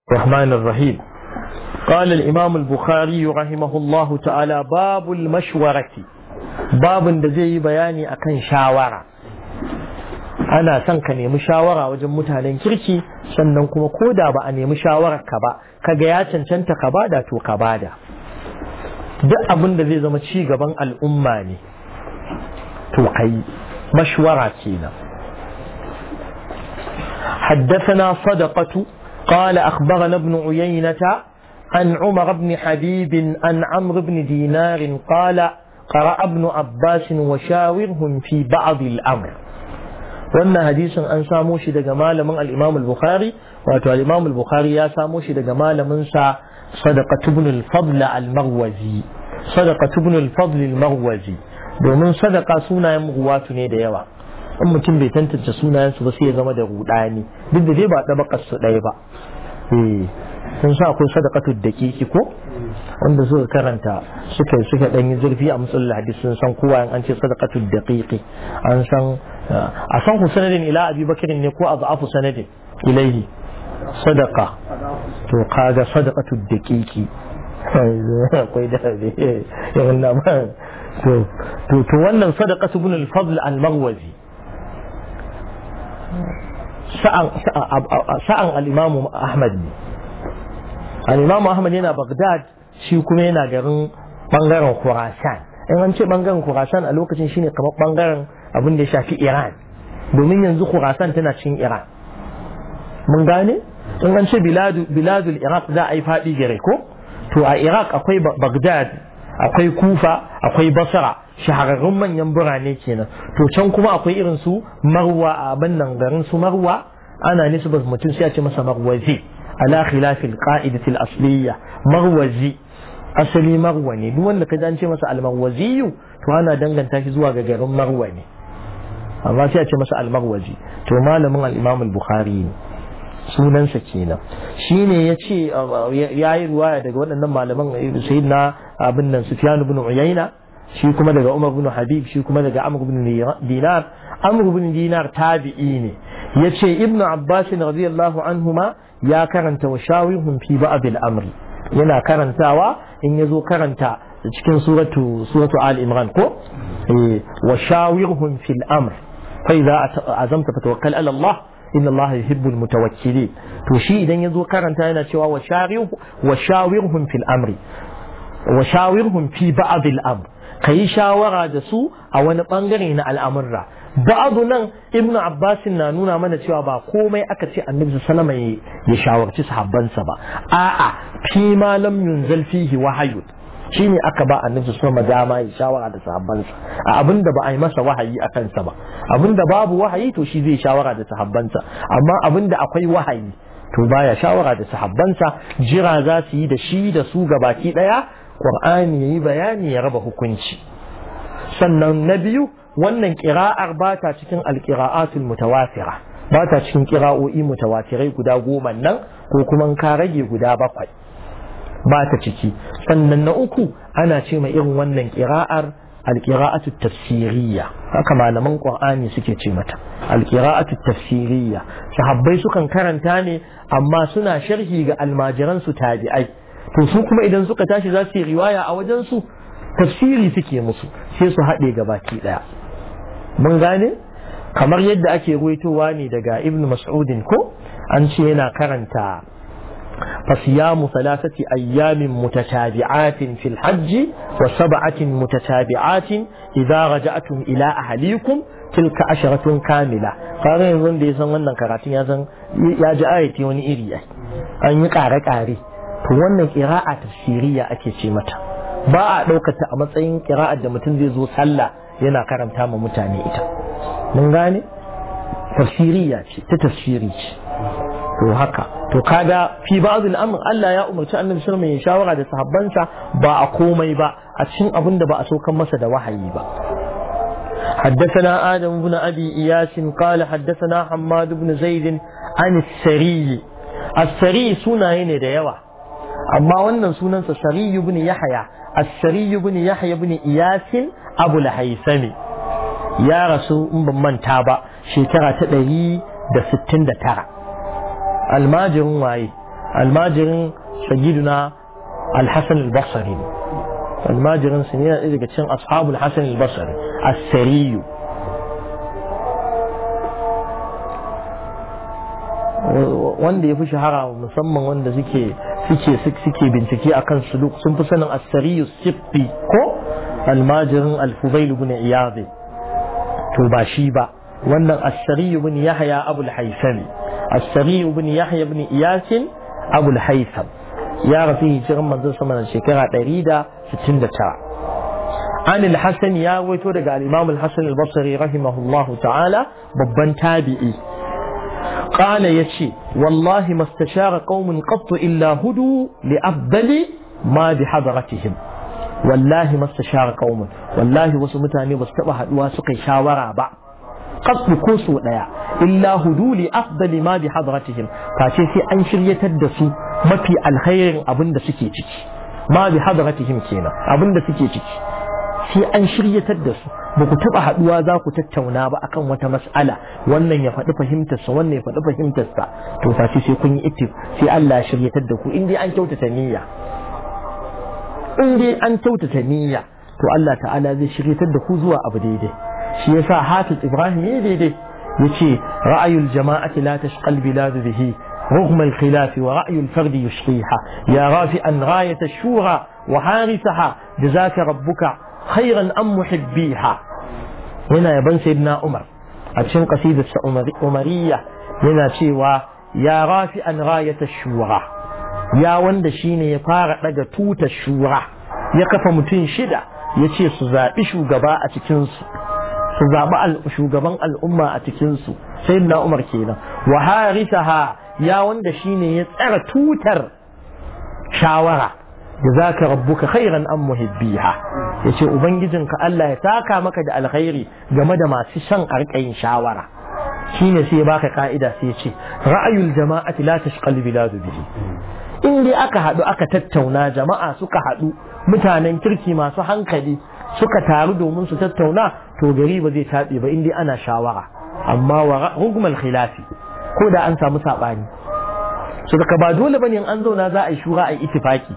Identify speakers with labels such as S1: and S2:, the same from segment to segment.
S1: الرحمن الرحيم قال الإمام البخاري رحمه الله تعالى باب المشورة باب da zai yi bayani akan shawara ana son ka nemi shawara wajen mutanen kirki sannan kuma ko da ba a nemi shawarar ka ba kaga ya cancanta ka bada to ka bada duk abin da zai zama ci gaban al'umma ne to kai mashwara kenan حدثنا صدقة قال أخبرنا ابن عيينة عن عمر بن حبيب عن عمرو بن دينار قال قرأ ابن عباس وشاورهم في بعض الأمر wannan hadisin an samo shi daga malamin al-Imam al-Bukhari wato al-Imam al-Bukhari ya samo shi daga malamin sa Sadaqat ibn al-Fadl al-Marwazi Sadaqat ibn al-Fadl al-Marwazi domin sadaqa sunayen ruwatu ne da yawa in mutum bai tantance sunayensu ba sai ya zama da rudani duk da dai ba ɗabakar su ɗaya ba eh sun sa akwai sadaqatu daqiqi ko wanda suka karanta suka suka dan yi zurfi a musul hadisi sun san kowa an ce sadaqatu daqiqi an san a san ku sanadin ila abi bakr ne ko azafu sanadin ilaihi sadaqa to kaga sadaqatu daqiqi akwai da yawan na to to wannan sadaqatu ibn al-fadl al-maghwazi sa'an al'imamu Ahmad ne. Al'imamu Ahmad yana Baghdad shi kuma yana garin ɓangaren Khurasan. In an ce ɓangaren Khurasan a lokacin shine kamar ɓangaren abin da ya shafi Iran. Domin yanzu Khurasan tana cikin Iran. Mun gane? In an ce biladul Iraq za a yi faɗi gare ko? To a Iraq akwai Baghdad, akwai Kufa, akwai Basra. shahararrun manyan birane kenan to can kuma akwai irin su marwa a abin nan garin su marwa ana nisbar mutum sai a ce masa marwazi ala khilafil qa'idatil asliya marwazi asali marwa ne duk wanda ka ce masa almarwaziyu to ana danganta shi zuwa ga garin marwa ne amma sai a ce masa almarwazi to malamin al-imam al-bukhari ne sunansa kenan shine ya ce ya yi ruwaya daga waɗannan malaman sayyidina abin nan sufyan ibn uyayna shi kuma daga Umar bin Habib shi kuma daga Amr bin Dinar Amr bin Dinar tabi'i ne yace Ibn Abbas radiyallahu anhuma ya karanta wa shawihum fi ba'd al-amr yana karantawa in yazo karanta cikin suratu suratu Ali Imran ko eh wa shawihum fil amr fa idza azamta fatawakkal ala Allah inna Allah yuhibbul mutawakkilin to shi idan yazo karanta yana cewa wa shawihum wa shawihum fil amri wa shawihum fi ba'd al-amr ka yi shawara da su a wani bangare na al'amurra ba'adu nan ibnu abbas na nuna mana cewa ba komai aka ce annabi sallama ya shawarci sahabbansa ba a'a fi ma lam yunzal fihi wahayu shine aka ba annabi sallama dama ya shawara da sahabbansa a abinda ba a yi masa wahayi a kansa ba abinda babu wahayi to shi zai shawara da sahabbansa amma abinda akwai wahayi to baya shawara da sahabbansa jira za su yi da shi da su gabaki daya Qur'ani ya yi bayani ya raba hukunci sannan na biyu wannan ƙira'ar ba ta cikin alƙira'atul mutawatira ba ta cikin ƙira'o'i mutawatirai guda goma nan ko kuma ka rage guda bakwai ba ta ciki sannan na uku ana ce ma irin wannan ƙira'ar alƙira'atu tafsiriyya haka malaman ƙur'ani suke ce mata alƙira'atu tafsiriyya sahabbai sukan karanta ne amma suna sharhi ga almajiran su tabi'ai to su kuma idan suka tashi za su yi riwaya a wajen su tafsiri suke musu sai su haɗe ga baki ɗaya mun gane kamar yadda ake ruwaitowa ne daga ibn mas'udin ko an ce yana karanta فصيام ثلاثة أيام متتابعات في الحج وسبعة متتابعات إذا رجعتم إلى أهليكم تلك عشرة كاملة قال يظن دي سن wannan karatun ya san ya ji ayati wani iri an yi kare kare to wannan qira'a tafsiriya ake ce mata ba a ɗaukata a matsayin qira'ar da mutum zai zo sallah yana karanta ma mutane ita mun gane tafsiriya ce ta tafsiri ce to haka to kaga fi ba'dul amr Allah ya umarci annabi sallallahu alaihi wasallam ya shawara da sahabbansa ba a komai ba a cikin abin da ba a saukan masa da wahayi ba حدثنا آدم بن أبي إياس قال حدثنا حماد بن زيد عن السري السري سنة هنا ديوة أما وانا سنة السري بن يحيى السري بن يحيى بن إياس أبو الهيثم يا رسول من تابع شكرا تدري da 69 almajirin waye almajirin sayyiduna al-hasan al-basri ne almajirin su ne ɗaya daga cikin ashabul hasan al-basri as-sariyu wanda ya fi shahara musamman wanda suke suke suke bincike akan suluk sun fi sanin as-sariyu sibbi ko almajirin al-fudail ibn iyad to ba shi ba wannan as-sariyu ibn yahya abul haythami as-sariyu ibn yahya ibn iyas abul haytham ya rasu hijiran manzon sama da shekara 169 an al-hasan ya waito daga al-imam al-hasan al-basri rahimahullahu ta'ala babban tabi'i قال يشي والله ما استشار قوم قط إلا هدوا لأفضل ما بحضرتهم والله ما استشار قوم والله وسمتاني واستبه واسقي شاورا با قط كوسو ديا إلا هدوا لأفضل ما بحضرتهم فاشي سي أنشر يتدسوا ما في الخير أبن سكي تكي ما بحضرتهم كينا أبن سكي تكي sai an shiryatar da su ba ku taɓa haɗuwa za ku tattauna ba akan wata mas'ala wannan ya faɗi fahimtarsa wannan ya faɗi fahimtarsa to face sai kun yi ittif sai Allah ya shiryatar da ku in dai an kyautata niyya in dai an kyautata niyya to Allah ta'ala zai shiryatar da ku zuwa abu daidai shi yasa Hafiz Ibrahim ya daidai yace ra'ayul jama'ati la tashqal biladu bihi رغم الخلاف ورأي الفرد يشقيها يا رافعا غاية الشورى وحارسها جزاك ربك خيرا أم محبيها هنا يبن سيدنا عمر أتشن قصيدة عمرية هنا شيوا يا رافعا غاية الشورى يا وند شيني يفارق لك توت الشورى يقف متين شدة يشي سزابي شوغباء أتكنسو سزابي شوغبان الأمة أتكنسو سيدنا عمر كينا وحارسها يا وند شيني يتأر توتر شاورة جزاك ربك خيرا أم محبيها yace ubangijinka Allah ya saka maka da alkhairi game da masu shan arkayin shawara shine sai baka ka'ida sai ce ra'ayul jama'ati la tashqal biladu bihi in dai aka hadu aka tattauna jama'a suka hadu mutanen kirki masu hankali suka taru domin su tattauna to gari ba zai tabe ba in dai ana shawara amma wa hukmal khilafi ko da an samu sabani so daga ba dole bane in an zauna za a yi shura a yi ittifaki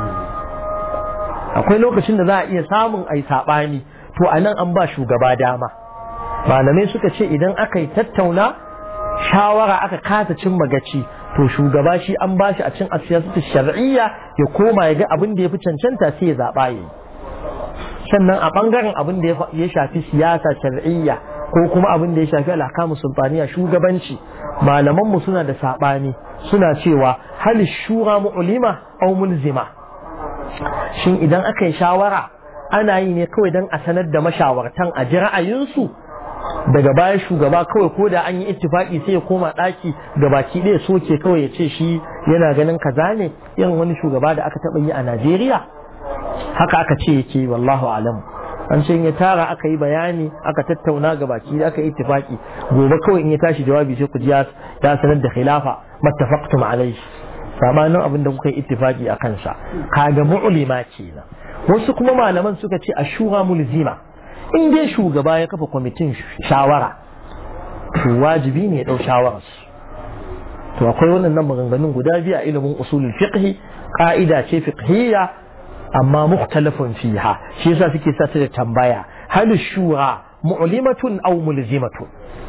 S1: akwai lokacin da za a iya samun ai saɓani to a nan an ba shugaba dama malamai suka ce idan aka yi tattauna shawara aka kasa cin magaci to shugaba shi an ba shi a cin asiyasatu shar'iyya ya koma ya ga abin da ya fi cancanta sai ya zaɓa ya yi sannan a ɓangaren abin da ya shafi siyasa shar'iyya ko kuma abin da ya shafi alhakamu sultaniya shugabanci malamanmu suna da saɓani suna cewa hal shura mu'lima aw mulzima shin idan aka yi shawara ana yi ne kawai don a sanar da mashawartan a ji ra'ayinsu daga baya shugaba kawai ko da an yi ittifaki sai ya koma ɗaki ga baki ɗaya soke kawai ya ce shi yana ganin kaza ne irin wani shugaba da aka taɓa yi a Najeriya haka aka ce yake wallahu alam an ce ya tara aka yi bayani aka tattauna ga baki aka yi ittifaki gobe kawai in ya tashi jawabi sai ku ji ya sanar da khilafa mattafaqtum alaihi sabanin abin da kuka yi ittifaki a kansa kaga mu'lima kenan wasu kuma malaman suka ce ashura mulzima in dai shugaba ya kafa kwamitin shawara to wajibi ne ya dau shawarar to akwai wannan maganganun guda biyu a ilimin usulul fiqh ka'ida ce fiqhiyya amma mukhtalafun fiha shi yasa suke sa ta da tambaya hal shura mu'limatun aw mulzimatun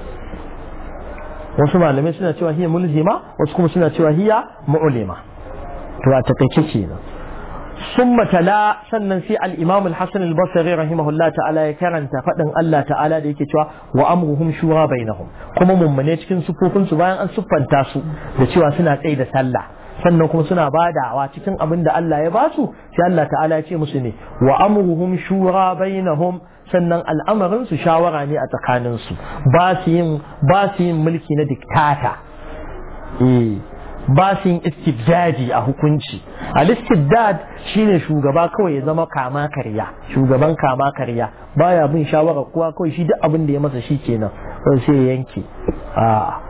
S1: wasu malamai suna cewa hiya mulzima wasu kuma suna cewa hiya mu'lima to a takaice kenan ثم تلا sannan sai al-Imam al-Hasan al-Basri rahimahullah ta'ala ya karanta fadin Allah ta'ala da yake cewa wa amruhum shura bainahum kuma mummune cikin sufofin su bayan an siffanta su da cewa suna tsaye da sallah sannan kuma suna badawa cikin abin da Allah ya ba su sai Allah ta'ala ya ce musu ne wa amruhum shura bainahum sannan al'amarin su shawara ne a tsakanin su ba su yin ba su yin mulki na diktata eh ba su yin istibdadi a hukunci al-istibdad shine shugaba kawai ya zama kama karya shugaban kama karya baya bin shawara kowa kawai shi duk abin da ya masa shi kenan sai ya yanke a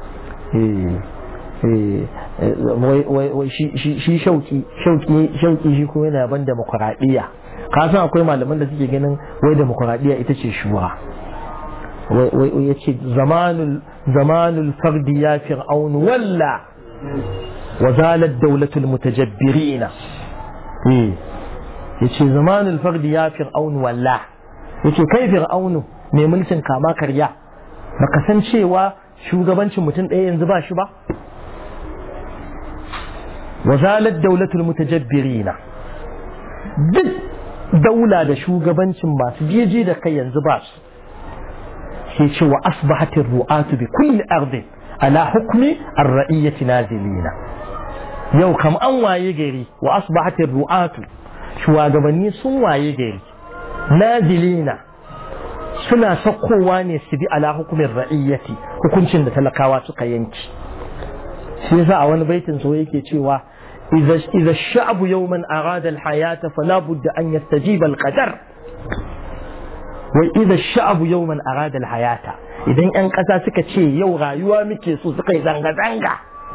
S1: shi shauki shauki shauki shi kuma yana ban demokuraɗiyya ka san akwai malaman da suke ganin wai demokuraɗiyya ita ce shura wai ya ce zamanul fardi ya fir'aunu walla wa zalat dawlatul mutajabbirina eh yace zamanul fardi ya fir'aun walla yace kai fir'aunu mai mulkin kama karya baka san cewa shugabancin mutum ɗaya yanzu ba shi ba wa zalat dawlatul mutajabbirina duk daula da shugabancin masu jeje da kai yanzu ba su sai ce wa asbahatir ru'atu bi kulli ardin ala hukmi ar-ra'iyyati nazilina yau kam an waye gari wa asbahatir ru'atu shugabanni sun waye gari nazilina suna sakkowa ne su bi ala hukumin ra'iyyati hukuncin da talakawa suka yanki shi yasa a wani baitin so yake cewa إذا الشعب يوما أراد الحياة فلا بد أن يستجيب القدر وإذا الشعب يوما أراد الحياة إذا أن قسا سكا شيء يو غايوا مكي سو سكا زنغا زنغا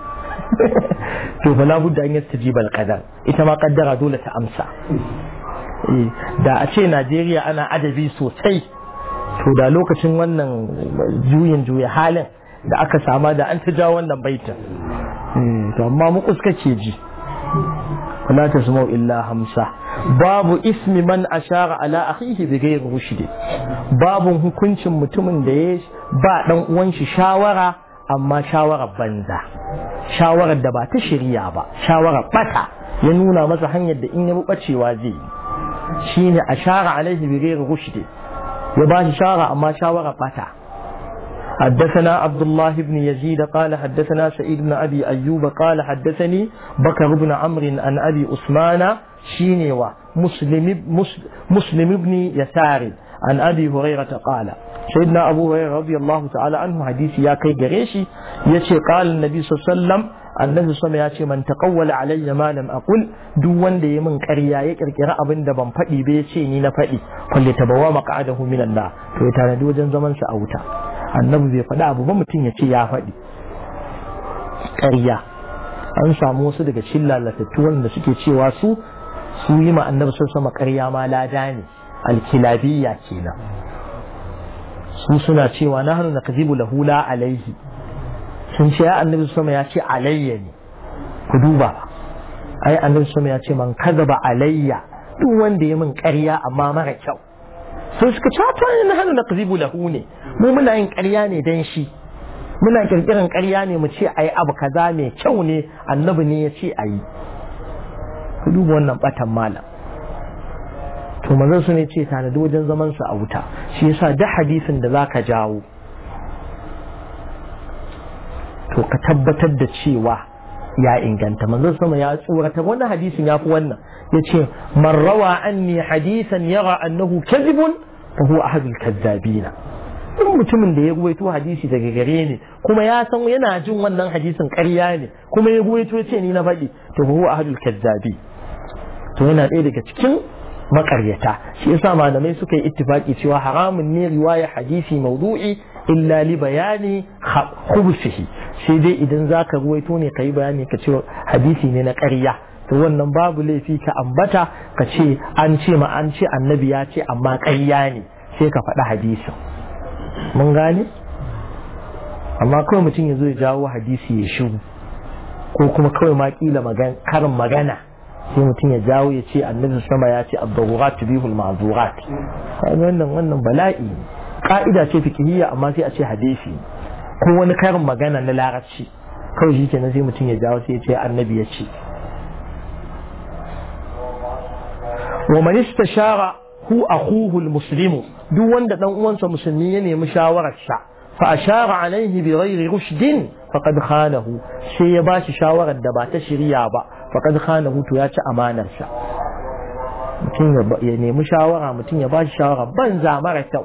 S1: to fala budda an yastajiba al-qadar ita ma kaddara dole ta amsa da a ce Najeriya ana adabi sosai to da lokacin wannan juyin juya halin da aka sama da an ta ja wannan baitin to amma mu kuska ke ji ولا تسمعوا إلا همسة باب اسم من أشار على أخيه بغير رشد باب hukuncin mutumin da ya ba dan uwan shi shawara amma shawarar banza shawarar da ba ta shirya ba shawarar bata ya nuna masa hanyar da in ya bi bacewa zai yi shine ashara alaihi bi ghairi rushd ya ba shi shawara amma shawarar bata حدثنا عبد الله بن يزيد قال حدثنا سعيد بن أبي أيوب قال حدثني بكر بن عمرو عن أبي أثمان شينوا مسلم, مسلم بن يسار عن أبي هريرة قال سيدنا أبو هريرة رضي الله تعالى عنه حديث يا كي جريشي يشي قال النبي صلى الله عليه وسلم annabi sama ya ce man taqawwala alayya ma lam aqul duk wanda ya min ƙarya ya kirkira abin da ban faɗi ba ya ce ni na faɗi kulli tabawa maq'adahu min Allah to ya tanadi wajen zaman sa a wuta annabi bai faɗi abu ba mutum ya ce ya faɗi ƙarya an samu wasu daga cikin lalatattu wanda suke cewa su su yi ma annabi sun sama ƙarya ma lada ne alkilabiyya kenan su suna cewa na hannu na kazibu lahu la alaihi sun ce ya annabi sama ya ce alayya ne ku duba ai annabi sama ya ce man kazaba alayya duk wanda ya min ƙarya amma mara kyau sai suka ce ta na hannu na kazibu lahu ne mu muna yin ƙarya ne dan shi muna kirkiran ƙarya ne mu ce ayi abu kaza mai kyau ne annabi ne ya ce ayi ku duba wannan batan malam to manzon su ne ce tanadi wajen zaman su a wuta shi yasa duk hadisin da zaka jawo to ka tabbatar da cewa ya inganta manzon sama ya tsorata wannan hadisin ya fi wannan ya ce man rawa anni hadisan yara annahu kadhibun fa huwa ahadul kazzabina duk mutumin da ya ruwaito hadisi daga gare ni kuma ya san yana jin wannan hadisin ƙarya ne kuma ya ruwaito ya ce ni na faɗi to fa huwa ahadul kazzabi to yana ɗaya daga cikin makaryata shi yasa malamai suka yi ittifaki cewa haramun ne riwaya hadisi maudu'i illa li bayani khubsihi sai dai idan zaka ruwaito ne kai bayani ka ce hadisi ne na ƙarya to wannan babu laifi ka ambata ka ce an ce ma an ce annabi ya ce amma ƙarya ne sai ka faɗi hadisin mun gane amma kawai mutum ya zo ya jawo hadisi ya shigo ko kuma kawai ma kila karin magana sai mutum ya jawo ya ce annabi sama ya ce ad-darurat tubihul ma'zurat wannan wannan bala'i ka'ida ce fikihiyya amma sai a ce hadisi ko wani karin magana na larabci kawai shi kenan sai mutum ya jawo sai ya ce annabi ya ce wa man istashara hu akhuhu al-muslimu duk wanda dan uwansa musulmi ya nemi shawarar sa fa ashara alaihi bi ghairi rushdin faqad khanahu sai ya bashi shawarar da ba ta shari'a ba faqad khanahu to ya ci amanar sa mutum ya nemi shawara mutum ya bashi shawara banza mara kyau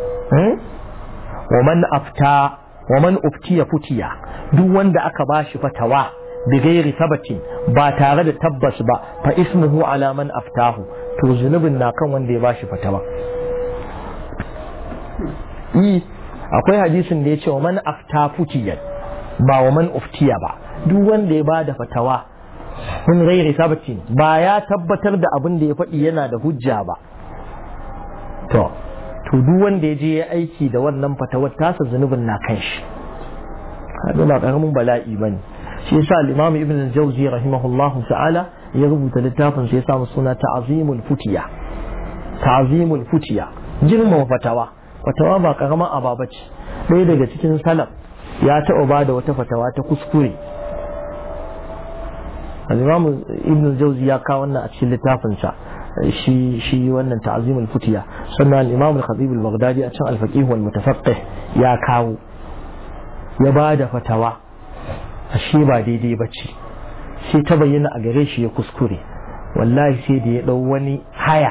S1: wa man afta wa man uftiya futiya duk wanda aka bashi fatawa bi ghairi sabatin ba tare da tabbas ba fa ismuhu ala man aftahu to zunubin na kan wanda ya bashi fatawa yi akwai hadisin da ya ce wa man afta futiyan ba wa man uftiya ba duk wanda ya bada fatawa min ghairi sabatin ba ya tabbatar da abin da ya faɗi yana da hujja ba to to duk wanda ya je ya aiki da wannan fatawar tasa zunubin na kan shi kaga ba karamin bala'i bane shi yasa al-imam ibn al-jawzi rahimahullah ta'ala ya rubuta littafin sai ya samu suna ta'zimul futiya ta'zimul futiya girmama fatawa fatawa ba karama aba bace ɗaya daga cikin salaf ya taɓa ba da wata fatawa ta kuskure al-imam ibn al-jawzi ya kawo wannan a cikin littafin sa shi shi wannan ta'zimul futiya sannan al-imam al-khatib al-baghdadi a cikin al-faqih wal mutafaqqih ya kawo ya ba da fatawa ashe ba daidai ba ce sai ta bayyana a gare shi ya kuskure wallahi sai da ya ɗau wani haya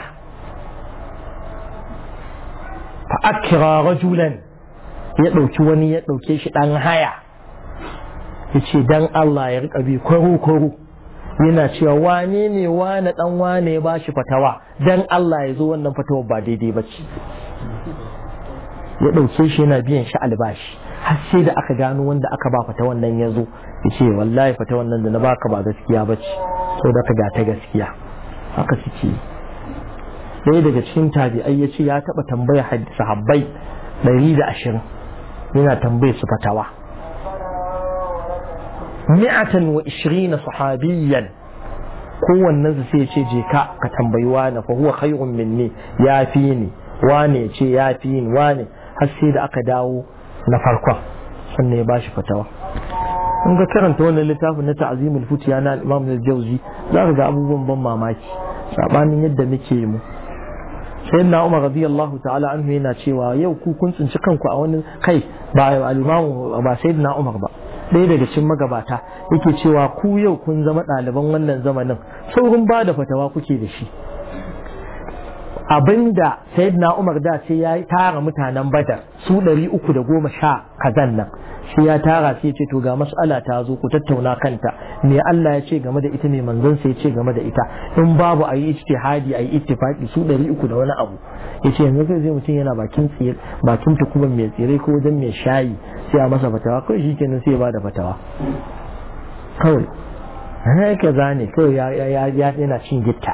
S1: fa akira rajulan ya ɗauki wani ya ɗauke shi ɗan haya ya ce dan Allah ya riƙa bi kwaro-kwaro yana cewa wane ne wane ɗan wane ya bashi fatawa dan Allah ya zo wannan fatawa ba daidai ba ce ya ɗauke shi yana biyan shi albashi har sai da aka gano wanda aka ba fata wannan ya zo ya ce wallahi fata wannan da na baka ba gaskiya ba ce sau da ka ga ta gaskiya haka suke ɗaya daga cikin tabi'ai ya ce ya taɓa tambaya sahabbai ɗari da ashirin yana tambaye su fatawa mi'atan wa ishirina sahabiyyan kowannen su sai ya ce je ka ka tambayi wani fa huwa khairun minni ya fi ni wane ce ya fi ni wane har sai da aka dawo na farkon sannan ya ba shi fatawa in ga karanta wannan littafin na ta'azimul futiya na imam al-jauzi za ka ga abubuwan ban mamaki sabanin yadda muke mu sai na umar radiyallahu ta'ala anhu yana cewa yau ku kun tsinci kanku a wani kai ba al-imam ba sayyidina umar ba ɗaya daga cikin magabata yake cewa ku yau kun zama ɗaliban wannan zamanin saurin ba da fatawa kuke da shi abinda sayyidina Umar da sai ya tara mutanen Badar su ɗari uku da goma sha kazan nan sai ya tara sai ce to ga mas'ala ta zo ku tattauna kanta me Allah ya ce game da ita ne manzon sai ya ce game da ita in babu ayi ijtihadi ayi ittifaqi su ɗari uku da wani abu yace yanzu kai zai mutum yana bakin tsire bakin tukuban mai tsire ko wajen mai shayi sai a masa fatawa kawai shikenan sai ya bada fatawa kawai haka zane kawai ya yana cin gitta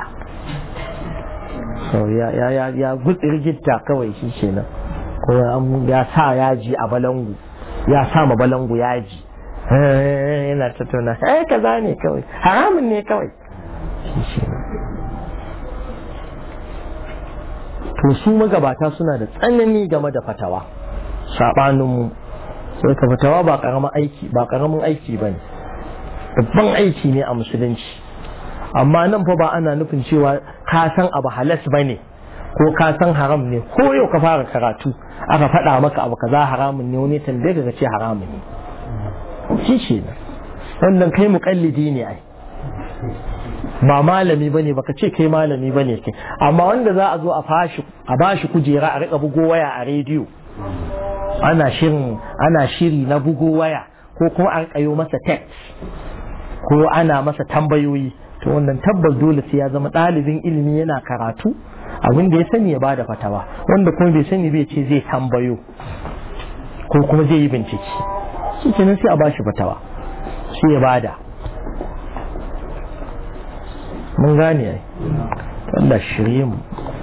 S1: ya gutsiri gitta kawai shi kenan ko ya sa yaji a balangu ya sa ma balangu yaji yana tattauna eh kaza ne kawai haramun ne kawai shi to su magabata suna da tsanani game da fatawa sabaninmu sai ka fatawa ba karamin aiki ba karamin aiki bane babban aiki ne a musulunci amma nan fa ba ana nufin cewa ka san abu halas ba ne ko ka san haram ne ko yau ka fara karatu aka faɗa maka abu kaza haramun ne wani tambaye ka ce haramun ne shi ce wannan kai muƙallidi ne ai ba malami bane baka ce kai malami bane kai amma wanda za a zo a fashi a bashi kujera a rika bugo waya a rediyo ana shirin ana shiri na bugo waya ko kuma an kayo masa text ko ana masa tambayoyi to wannan tabbas dole sai ya zama ɗalibin ilimi yana karatu abin da ya sani ya bada fatawa wanda kuma bai sani bai ce zai tambayo ko kuma zai yi bincike shi kenan sai a bashi fatawa sai ya bada mun gane ai Allah shirye mu